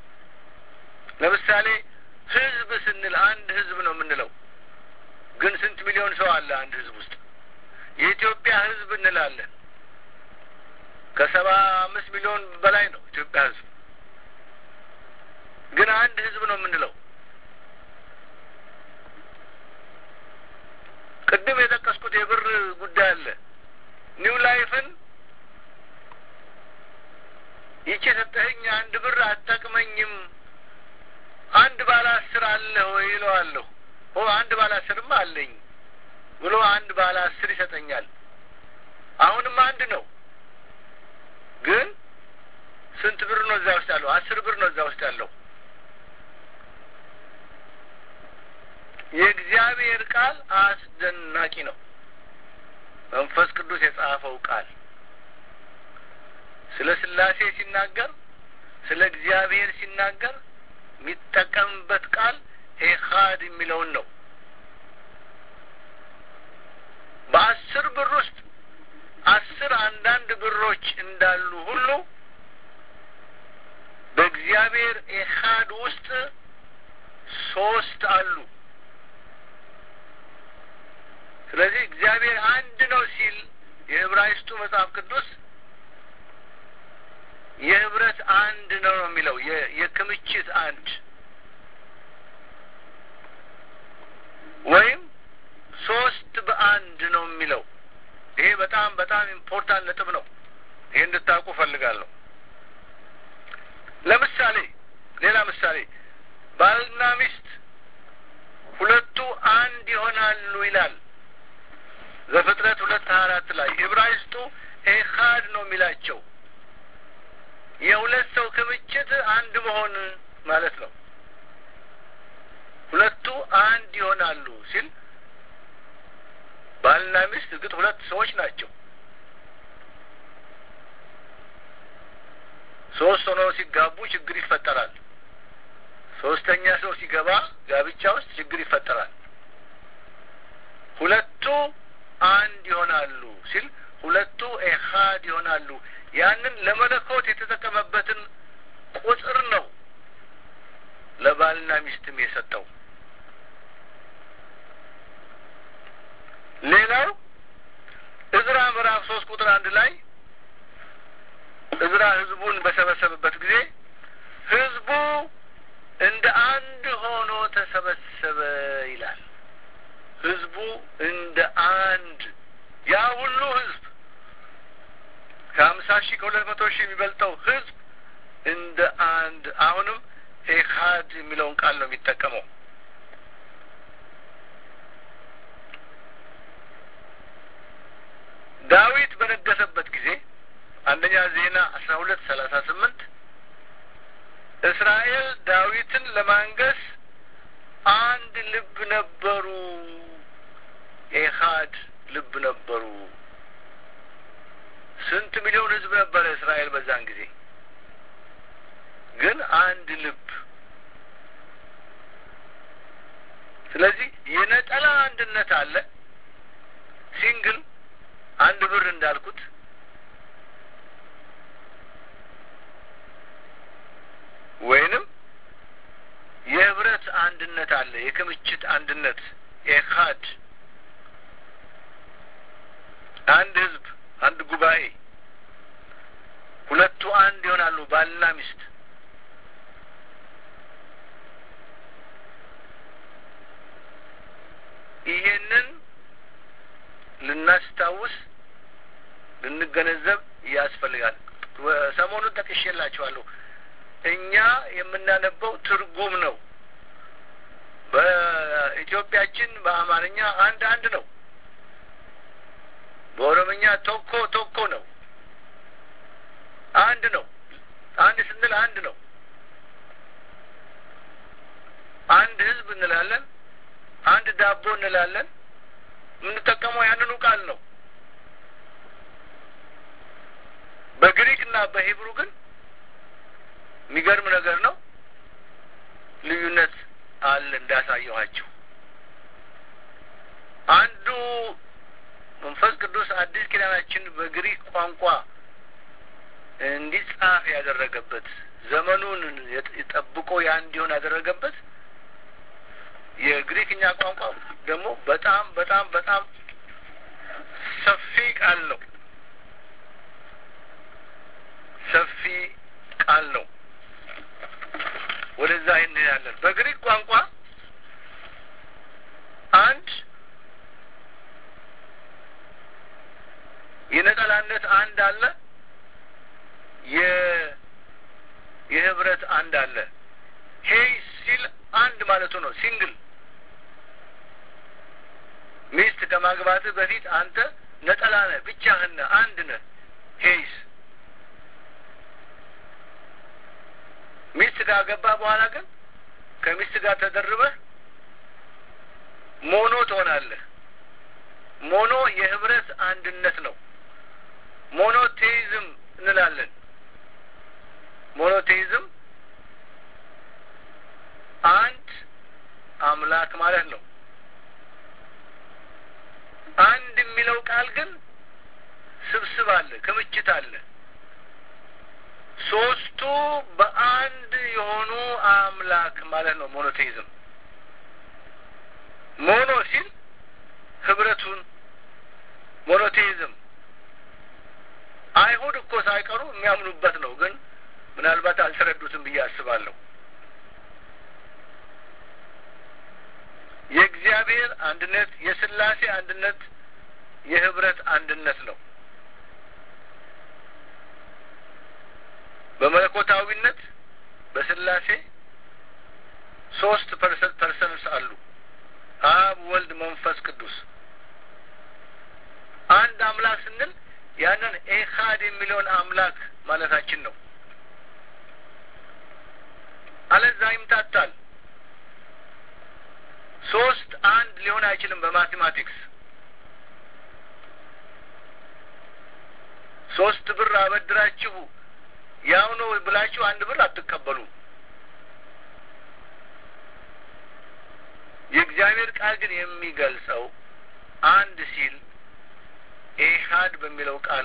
ለምሳሌ ህዝብ ስንል አንድ ህዝብ ነው የምንለው፣ ግን ስንት ሚሊዮን ሰው አለ አንድ ህዝብ ውስጥ? የኢትዮጵያ ህዝብ እንላለን። ከሰባ አምስት ሚሊዮን በላይ ነው ኢትዮጵያ ህዝብ፣ ግን አንድ ህዝብ ነው የምንለው። ቅድም የጠቀስኩት የብር ጉዳይ አለ። ኒው ላይፍን ይቺ የሰጠኸኝ አንድ ብር አትጠቅመኝም፣ አንድ ባለ አስር አለ ወይ ይለዋለሁ። ኦ አንድ ባለ አስርማ አለኝ ብሎ አንድ ባለ አስር ይሰጠኛል። አሁንም አንድ ነው፣ ግን ስንት ብር ነው እዛ ውስጥ ያለው? አስር ብር ነው እዛ ውስጥ ያለው። የእግዚአብሔር ቃል አስደናቂ ነው። መንፈስ ቅዱስ የጻፈው ቃል ስለ ስላሴ ሲናገር፣ ስለ እግዚአብሔር ሲናገር የሚጠቀምበት ቃል ኤኻድ የሚለውን ነው። በአስር ብር ውስጥ አስር አንዳንድ ብሮች እንዳሉ ሁሉ በእግዚአብሔር ኤኻድ ውስጥ ሶስት አሉ። ስለዚህ እግዚአብሔር አንድ ነው ሲል የዕብራይስጡ መጽሐፍ ቅዱስ የህብረት አንድ ነው ነው የሚለው የክምችት አንድ ወይም ሶስት በአንድ ነው የሚለው። ይሄ በጣም በጣም ኢምፖርታንት ነጥብ ነው። ይሄ እንድታውቁ ፈልጋለሁ። ለምሳሌ ሌላ ምሳሌ ባልና ሚስት ሁለቱ አንድ ይሆናሉ ይላል ዘፍጥረት ሁለት ሀያ አራት ላይ ዕብራይስጡ ኤካድ ነው የሚላቸው የሁለት ሰው ክምችት አንድ መሆን ማለት ነው። ሁለቱ አንድ ይሆናሉ ሲል ባልና ሚስት እርግጥ ሁለት ሰዎች ናቸው። ሶስት ሆነው ሲጋቡ ችግር ይፈጠራል። ሶስተኛ ሰው ሲገባ ጋብቻ ውስጥ ችግር ይፈጠራል። ሁለቱ አንድ ይሆናሉ ሲል ሁለቱ ኤሃድ ይሆናሉ። ያንን ለመለኮት የተጠቀመበትን ቁጥር ነው ለባልና ሚስትም የሰጠው። ሌላው እዝራ ምዕራፍ ሶስት ቁጥር አንድ ላይ እዝራ ህዝቡን በሰበሰበበት ጊዜ ህዝቡ እንደ አንድ ሆኖ ተሰበሰበ ይላል። ህዝቡ እንደ አንድ ያ ሁሉ ህዝብ ከሀምሳ ሺህ ከሁለት መቶ ሺህ የሚበልጠው ህዝብ እንደ አንድ አሁንም ኤካድ የሚለውን ቃል ነው የሚጠቀመው። ዳዊት በነገሰበት ጊዜ አንደኛ ዜና አስራ ሁለት ሰላሳ ስምንት እስራኤል ዳዊትን ለማንገስ አንድ ልብ ነበሩ፣ ኤካድ ልብ ነበሩ። ስንት ሚሊዮን ህዝብ ነበረ እስራኤል በዛን ጊዜ? ግን አንድ ልብ። ስለዚህ የነጠላ አንድነት አለ። ሲንግል አንድ ብር እንዳልኩት ወይንም የህብረት አንድነት አለ። የክምችት አንድነት ኤካድ አንድ ህዝብ፣ አንድ ጉባኤ፣ ሁለቱ አንድ ይሆናሉ፣ ባልና ሚስት። ይሄንን ልናስታውስ ልንገነዘብ ያስፈልጋል። ሰሞኑን ጠቅሼላችኋለሁ። እኛ የምናነበው ትርጉም ነው። በኢትዮጵያችን በአማርኛ አንድ አንድ ነው። በኦሮምኛ ቶኮ ቶኮ ነው። አንድ ነው። አንድ ስንል አንድ ነው። አንድ ህዝብ እንላለን። አንድ ዳቦ እንላለን። የምንጠቀመው ያንኑ ቃል ነው። በግሪክ እና በሂብሩ ግን የሚገርም ነገር ነው። ልዩነት አለ እንዳሳየኋቸው። አንዱ መንፈስ ቅዱስ አዲስ ኪዳናችን በግሪክ ቋንቋ እንዲጻፍ ያደረገበት ዘመኑን ጠብቆ ያ እንዲሆን ያደረገበት የግሪክኛ ቋንቋ ደግሞ በጣም በጣም በጣም ሰፊ ቃል ነው። ሰፊ ቃል ነው። ወደዛ እንሄዳለን። በግሪክ ቋንቋ አንድ የነጠላነት አንድ አለ፣ የህብረት አንድ አለ። ሄይ ሲል አንድ ማለቱ ነው። ሲንግል ሚስት ከማግባትህ በፊት አንተ ነጠላ ነህ፣ ብቻህን ነህ፣ አንድ ነህ። ሄይስ ሚስት ካገባ በኋላ ግን ከሚስት ጋር ተደርበህ ሞኖ ትሆናለህ። ሞኖ የህብረት አንድነት ነው። ሞኖቴይዝም እንላለን። ሞኖቴይዝም አንድ አምላክ ማለት ነው። አንድ የሚለው ቃል ግን ስብስብ አለ፣ ክምችት አለ። ሶስቱ በአንድ የሆኑ አምላክ ማለት ነው ሞኖቴይዝም። ሞኖ ሲል ህብረቱን፣ ሞኖቴይዝም አይሁድ እኮ ሳይቀሩ የሚያምኑበት ነው። ግን ምናልባት አልተረዱትም ብዬ አስባለሁ። የእግዚአብሔር አንድነት የስላሴ አንድነት የህብረት አንድነት ነው። በመለኮታዊነት በስላሴ ሶስት ፐርሰንስ አሉ። አብ፣ ወልድ፣ መንፈስ ቅዱስ። አንድ አምላክ ስንል ያንን ኤካድ የሚለውን አምላክ ማለታችን ነው። አለዛ ይምታታል። ሶስት አንድ ሊሆን አይችልም። በማቴማቲክስ ሶስት ብር አበድራችሁ ያው ነው ብላችሁ አንድ ብር አትቀበሉም። የእግዚአብሔር ቃል ግን የሚገልጸው አንድ ሲል ኤሃድ በሚለው ቃል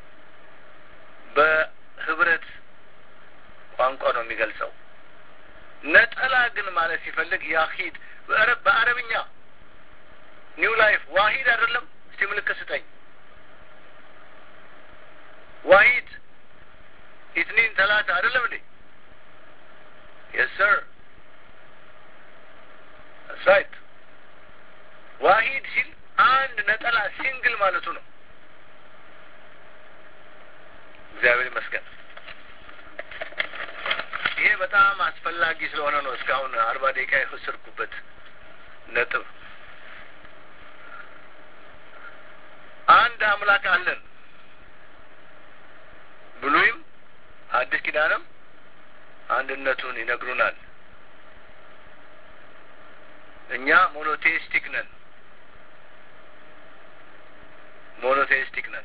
በህብረት ቋንቋ ነው የሚገልጸው። ነጠላ ግን ማለት ሲፈልግ ያሂድ በአረብኛ ኒው ላይፍ ዋሂድ አይደለም። እስቲ ምልክት ስጠኝ። ዋሂድ ኢትኒን ተላታ አይደለም እንዴ? የስ ሰር ራይት። ዋሂድ ሲል አንድ ነጠላ ሲንግል ማለቱ ነው። እግዚአብሔር ይመስገን። ይሄ በጣም አስፈላጊ ስለሆነ ነው እስካሁን አርባ ደቂቃ የወሰድኩበት ነጥብ። አንድ አምላክ አለን። ብሉይም አዲስ ኪዳንም አንድነቱን ይነግሩናል። እኛ ሞኖቴይስቲክ ነን። ሞኖቴይስቲክ ነን።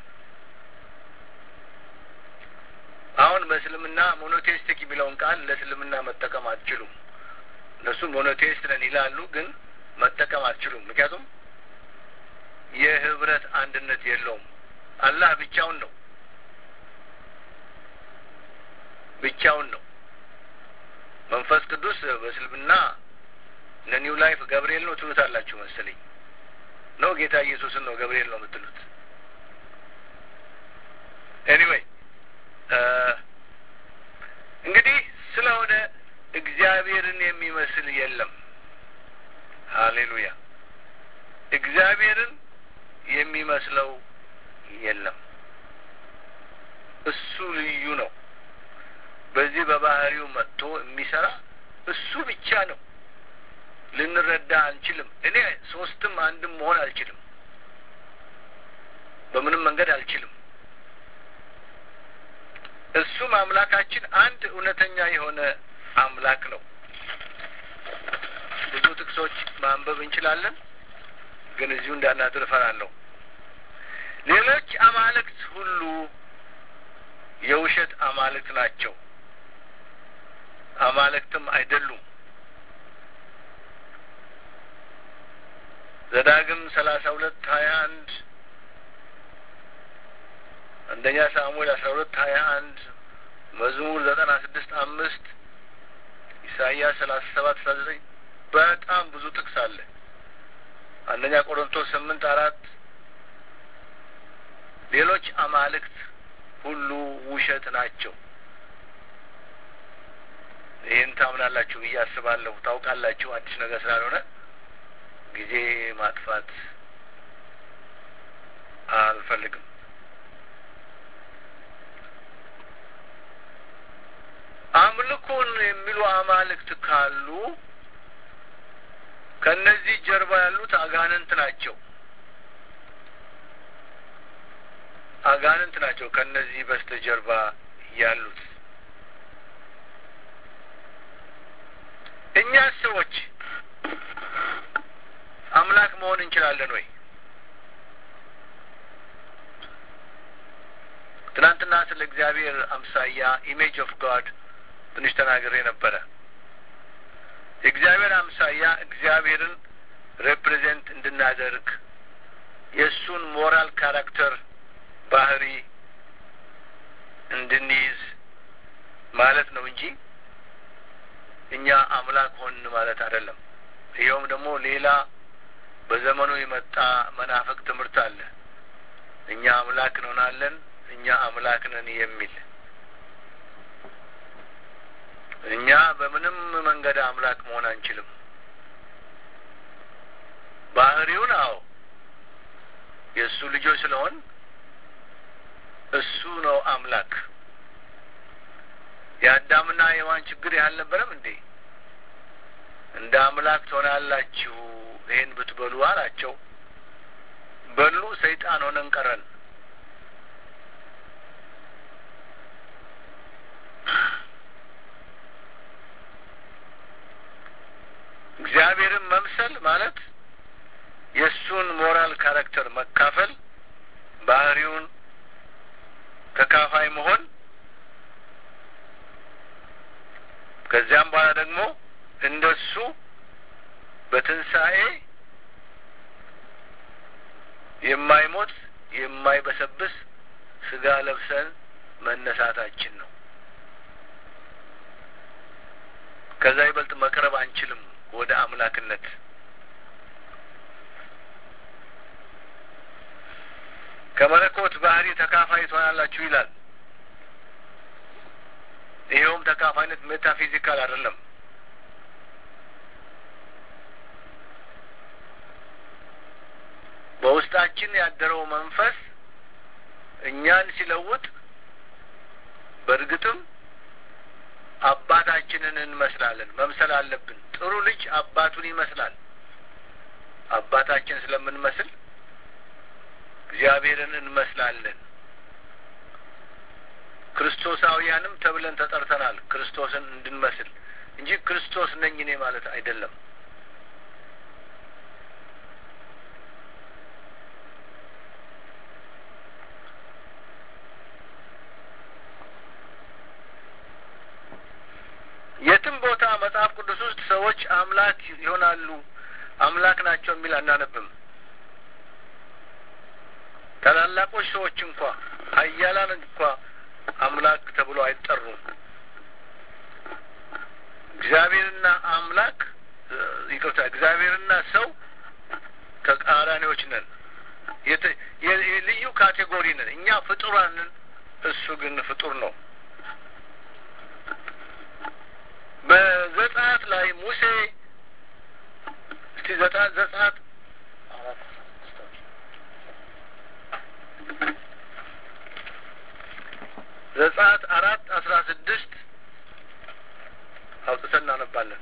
አሁን በእስልምና ሞኖቴይስቲክ የሚለውን ቃል ለእስልምና መጠቀም አትችሉም። እነሱ ሞኖቴይስት ነን ይላሉ፣ ግን መጠቀም አትችሉም። ምክንያቱም የህብረት አንድነት የለውም። አላህ ብቻውን ነው ብቻውን ነው። መንፈስ ቅዱስ በእስልምና ለኒው ላይፍ ገብርኤል ነው ትሉታላችሁ መሰለኝ። ነው ጌታ ኢየሱስን ነው ገብርኤል ነው የምትሉት። ኤኒዌይ እንግዲህ ስለሆነ እግዚአብሔርን የሚመስል የለም። ሀሌሉያ! እግዚአብሔርን የሚመስለው የለም። እሱ ልዩ ነው። በዚህ በባህሪው መጥቶ የሚሰራ እሱ ብቻ ነው። ልንረዳ አንችልም። እኔ ሶስትም አንድም መሆን አልችልም። በምንም መንገድ አልችልም። እሱም አምላካችን አንድ እውነተኛ የሆነ አምላክ ነው። ብዙ ጥቅሶች ማንበብ እንችላለን፣ ግን እዚሁ እንዳናድር እፈራለሁ። ሌሎች አማልክት ሁሉ የውሸት አማልክት ናቸው፣ አማልክትም አይደሉም። ዘዳግም ሰላሳ ሁለት ሀያ አንድ አንደኛ ሳሙኤል አስራ ሁለት ሀያ አንድ መዝሙር ዘጠና ስድስት አምስት ኢሳይያስ ሰላሳ ሰባት አስራ ዘጠኝ በጣም ብዙ ጥቅስ አለ። አንደኛ ቆሮንቶስ ስምንት አራት ሌሎች አማልክት ሁሉ ውሸት ናቸው። ይህን ታምናላችሁ ብዬ አስባለሁ። ታውቃላችሁ፣ አዲስ ነገር ስላልሆነ ጊዜ ማጥፋት አልፈልግም። አምልኮን የሚሉ አማልክት ካሉ ከነዚህ ጀርባ ያሉት አጋንንት ናቸው። አጋንንት ናቸው ከነዚህ በስተጀርባ ያሉት። እኛ ሰዎች አምላክ መሆን እንችላለን ወይ? ትናንትና ስለ እግዚአብሔር አምሳያ ኢሜጅ ኦፍ ጋድ ትንሽ ተናግሬ ነበረ። የእግዚአብሔር አምሳያ እግዚአብሔርን ሬፕሬዘንት እንድናደርግ የእሱን ሞራል ካራክተር ባህሪ እንድንይዝ ማለት ነው እንጂ እኛ አምላክ ሆን ማለት አይደለም። ይኸውም ደግሞ ሌላ በዘመኑ የመጣ መናፍቅ ትምህርት አለ። እኛ አምላክ እንሆናለን፣ እኛ እኛ አምላክ ነን የሚል እኛ በምንም መንገድ አምላክ መሆን አንችልም። ባህሪውን አዎ የእሱ ልጆች ስለሆን እሱ ነው አምላክ። የአዳምና የሔዋን ችግር ያልነበረም እንዴ? እንደ አምላክ ትሆናላችሁ ይህን ብትበሉ አላቸው። በሉ፣ ሰይጣን ሆነን ቀረን። እግዚአብሔርን መምሰል ማለት የእሱን ሞራል ካራክተር መካፈል፣ ባህሪውን ተካፋይ መሆን ከዚያም በኋላ ደግሞ እንደሱ በትንሣኤ የማይሞት የማይበሰብስ ስጋ ለብሰን መነሳታችን ነው። ከዛ ይበልጥ መቅረብ አንችልም ወደ አምላክነት። ከመለኮት ባህሪ ተካፋይ ትሆናላችሁ ይላል። ይኸውም ተካፋይነት ሜታፊዚካል አይደለም። በውስጣችን ያደረው መንፈስ እኛን ሲለውጥ በእርግጥም አባታችንን እንመስላለን። መምሰል አለብን። ጥሩ ልጅ አባቱን ይመስላል። አባታችን ስለምንመስል እግዚአብሔርን እንመስላለን። ክርስቶሳውያንም ተብለን ተጠርተናል። ክርስቶስን እንድንመስል እንጂ ክርስቶስ ነኝ እኔ ማለት አይደለም። የትም ቦታ መጽሐፍ ቅዱስ ውስጥ ሰዎች አምላክ ይሆናሉ፣ አምላክ ናቸው የሚል አናነብም። ታላላቆች ሰዎች እንኳ ኃያላን እንኳ አምላክ ተብሎ አይጠሩም። እግዚአብሔርና አምላክ ይቅርታ፣ እግዚአብሔርና ሰው ተቃራኒዎች ነን። ልዩ ካቴጎሪ ነን። እኛ ፍጡራንን፣ እሱ ግን ፍጡር ነው። በዘጸአት ላይ ሙሴ እስቲ ዘጸአት ዘጸአት ዘጸአት አራት አስራ ስድስት አውጥተን እናነባለን።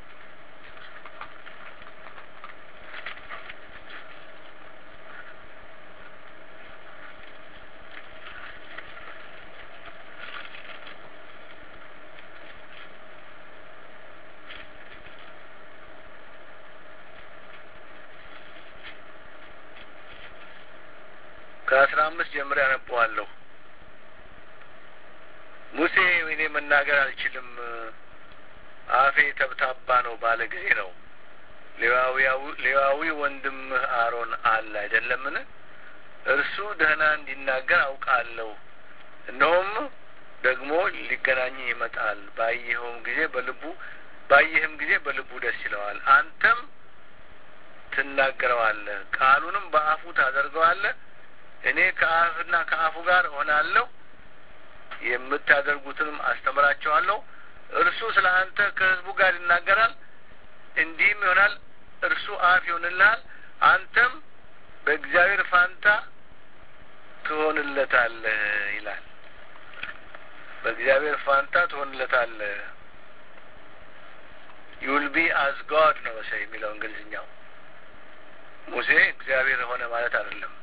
ከአስራ አምስት ጀምሬ ያነበዋለሁ። ሙሴ እኔ መናገር አልችልም፣ አፌ ተብታባ ነው ባለ ጊዜ ነው ሌዋዊ ወንድምህ አሮን አለ አይደለምን? እርሱ ደህና እንዲናገር አውቃለሁ። እነሆም ደግሞ ሊገናኝህ ይመጣል። ባየኸውም ጊዜ በልቡ ባየህም ጊዜ በልቡ ደስ ይለዋል። አንተም ትናገረዋለህ፣ ቃሉንም በአፉ ታደርገዋለህ። እኔ ከአፍና ከአፉ ጋር እሆናለሁ፣ የምታደርጉትንም አስተምራቸዋለሁ። እርሱ ስለ አንተ ከሕዝቡ ጋር ይናገራል፣ እንዲህም ይሆናል። እርሱ አፍ ይሆንልሃል፣ አንተም በእግዚአብሔር ፋንታ ትሆንለታለህ ይላል። በእግዚአብሔር ፋንታ ትሆንለታለህ። ዩል ቢ አዝ ጋድ ነው መሰለኝ የሚለው እንግሊዝኛው። ሙሴ እግዚአብሔር ሆነ ማለት አይደለም።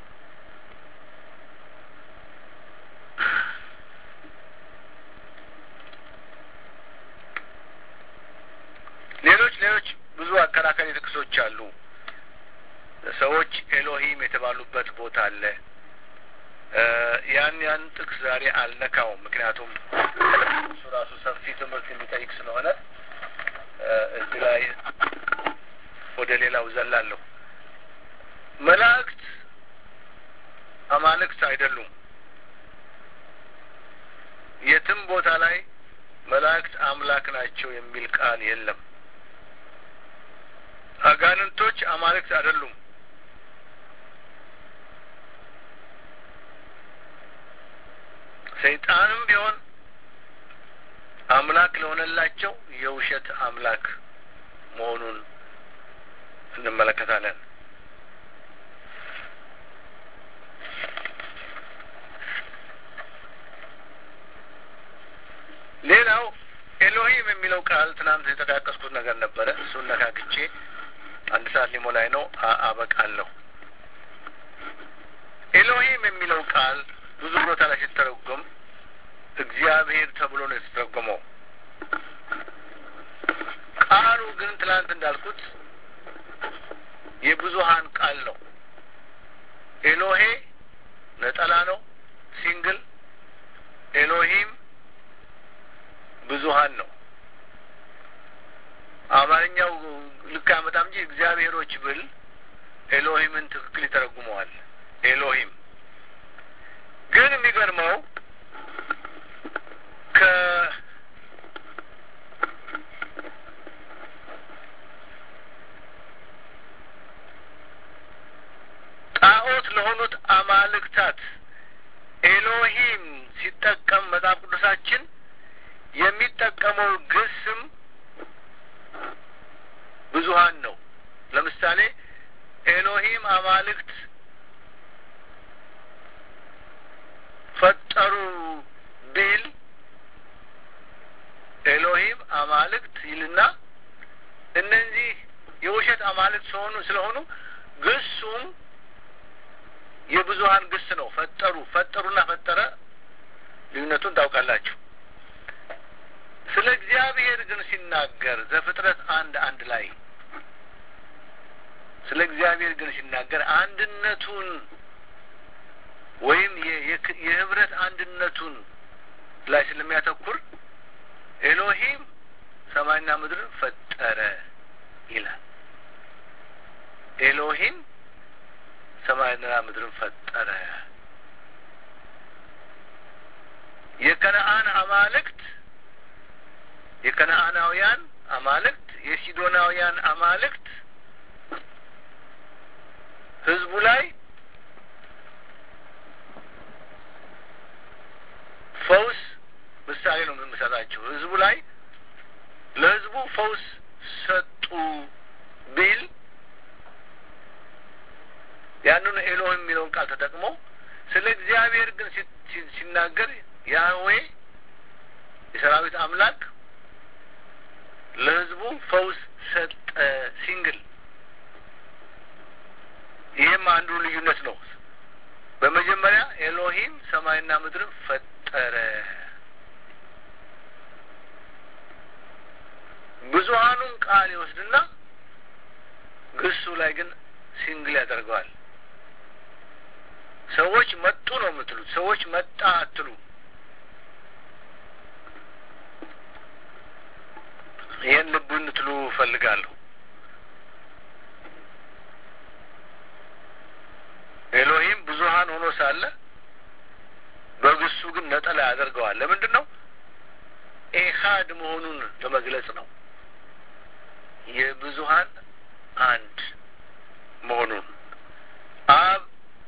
ሌሎች ሌሎች ብዙ አከራካሪ ጥቅሶች አሉ። ሰዎች ኤሎሂም የተባሉበት ቦታ አለ። ያን ያን ጥቅስ ዛሬ አልነካውም፣ ምክንያቱም እሱ ራሱ ሰፊ ትምህርት የሚጠይቅ ስለሆነ እዚህ ላይ ወደ ሌላው ዘላለሁ። መላእክት አማልክት አይደሉም። የትም ቦታ ላይ መላእክት አምላክ ናቸው የሚል ቃል የለም። አጋንንቶች አማልክት አይደሉም። ሰይጣንም ቢሆን አምላክ ለሆነላቸው የውሸት አምላክ መሆኑን እንመለከታለን። ሌላው ኤሎሂም የሚለው ቃል ትናንት የጠቃቀስኩት ነገር ነበረ። እሱን ነካክቼ አንድ ሰዓት ሊሞላኝ ነው፣ አበቃለሁ። ኤሎሂም የሚለው ቃል ብዙ ቦታ ላይ ሲተረጎም እግዚአብሔር ተብሎ ነው የተተረጎመው። ቃሉ ግን ትናንት እንዳልኩት የብዙሀን ቃል ነው። ኤሎሄ ነጠላ ነው፣ ሲንግል። ኤሎሂም ብዙሀን ነው። አማርኛው ልክ አመጣም እንጂ እግዚአብሔሮች ብል ኤሎሂምን ትክክል ይተረጉመዋል። ኤሎሂም ግን የሚገርመው ከ ጣዖት ለሆኑት አማልክታት ኤሎሂም ሲጠቀም መጽሐፍ ቅዱሳችን የሚጠቀመው ግስም ብዙሀን ነው። ለምሳሌ ኤሎሂም አማልክት ፈጠሩ ቢል ኤሎሂም አማልክት ይልና እነዚህ የውሸት አማልክት ስለሆኑ ስለሆኑ ግሱም የብዙሀን ግስ ነው። ፈጠሩ ፈጠሩና ፈጠረ ልዩነቱን ታውቃላችሁ። ስለ እግዚአብሔር ግን ሲናገር ዘፍጥረት አንድ አንድ ላይ ስለ እግዚአብሔር ግን ሲናገር አንድነቱን ወይም የህብረት አንድነቱን ላይ ስለሚያተኩር ኤሎሂም ሰማይና ምድርን ፈጠረ ይላል። ኤሎሂም ሰማይና ምድርን ፈጠረ። የከነአን አማልክት የከነአናውያን አማልክት የሲዶናውያን አማልክት ህዝቡ ላይ ፈውስ ምሳሌ ነው የምሰጣችሁ። ህዝቡ ላይ ለህዝቡ ፈውስ ሰጡ ቢል ያንኑ ኤሎህ የሚለውን ቃል ተጠቅሞ ስለ እግዚአብሔር ግን ሲናገር ያህዌ የሰራዊት አምላክ ለህዝቡ ፈውስ ሰጠ ሲንግል። ይህም አንዱ ልዩነት ነው። በመጀመሪያ ኤሎሂም ሰማይና ምድርን ፈጠረ። ብዙሀኑን ቃል ይወስድና ግሱ ላይ ግን ሲንግል ያደርገዋል። ሰዎች መጡ ነው የምትሉት። ሰዎች መጣ አትሉ። ይህን ልብ እንድትሉ እፈልጋለሁ። ኤሎሂም ብዙሀን ሆኖ ሳለ በግሱ ግን ነጠላ ያደርገዋል። ለምንድን ነው? ኤሃድ መሆኑን ለመግለጽ ነው። የብዙሀን አንድ መሆኑን አብ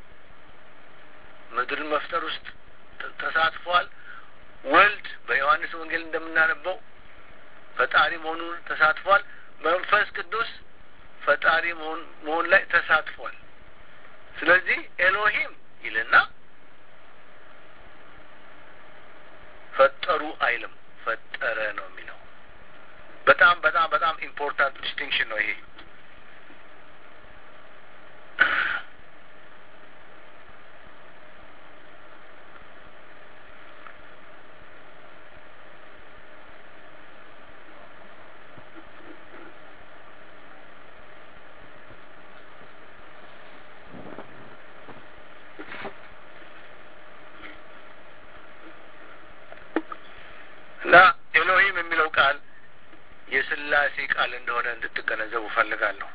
ምድርን መፍጠር ውስጥ ተሳትፏል። ወልድ በዮሐንስ ወንጌል እንደምናነበው ፈጣሪ መሆኑን ተሳትፏል። መንፈስ ቅዱስ ፈጣሪ መሆን ላይ ተሳትፏል። ስለዚህ ኤሎሂም ይልና ፈጠሩ አይልም፣ ፈጠረ ነው የሚለው። በጣም በጣም በጣም ኢምፖርታንት ዲስቲንክሽን ነው ይሄ። እና ኤሎሂም የሚለው ቃል የስላሴ ቃል እንደሆነ እንድትገነዘቡ ፈልጋለሁ።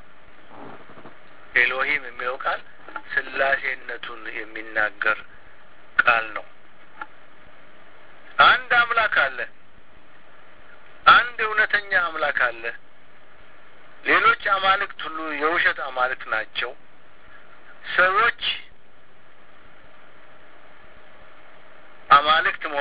ኤሎሂም የሚለው ቃል ስላሴነቱን የሚናገር ቃል ነው። አንድ አምላክ አለ። አንድ እውነተኛ አምላክ አለ። ሌሎች አማልክት ሁሉ የውሸት አማልክት ናቸው። ሰዎች አማልክት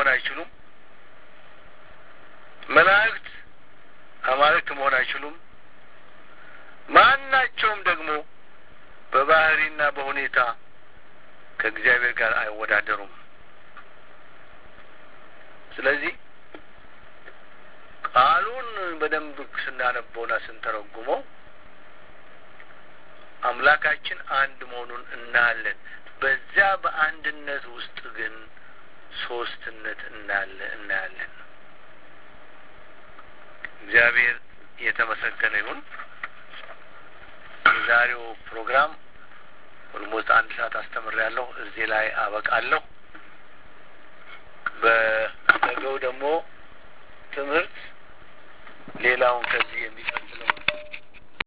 በባህሪና በሁኔታ ከእግዚአብሔር ጋር አይወዳደሩም። ስለዚህ ቃሉን በደንብ ስናነበውና ስንተረጉመው አምላካችን አንድ መሆኑን እናያለን። በዚያ በአንድነት ውስጥ ግን ሶስትነት እናለ እናያለን። እግዚአብሔር የተመሰገነ ይሁን። የዛሬው ፕሮግራም ኦልሞስት አንድ ሰዓት አስተምሬያለሁ። እዚህ ላይ አበቃለሁ። በነገው ደግሞ ትምህርት ሌላውን ከዚህ የሚ